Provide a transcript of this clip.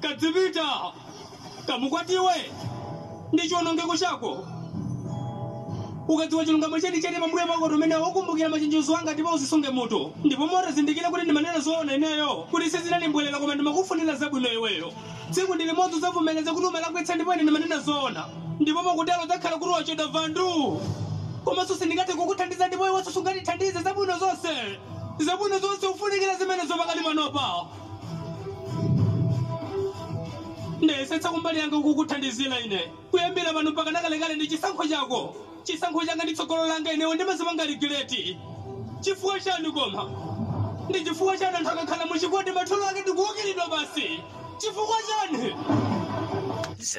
kadzipita kamukwatiwe ndi chiwonongeko chako ukadziwa chilungamo cheni chene pambuyo pako tumene wakumbukira machenjezo anga ndipo uzisunge mutu ndipo motazindikira kuti ndimanena zoona ineyo kuti sizinalimbwerera koma ndimakufunira zabwino iweyo tsiku ndi limodzi udzavomereza kuti umalakwitsa ndipo ine ndimanena zoona ndipo pakutelo udzakhala kuti wachoda vandu komanso sindingathe kukuthandiza ndipo iwenso sungatithandize zabwino zonse zabwino zonse ufunikira zimene zopakali panopa ndayesetsa kumbali yanga kukuthandizira ine kuyambira pano mpaka nakalekale ndi chisankho chako chisankho changa ndi tsogolo langa inewo ndimazipanga ligileti chifukwa chani koma ndi chifukwa chani anthu akakhala muchikondi matholo ake ndikuukiridwa basi chifukwa chani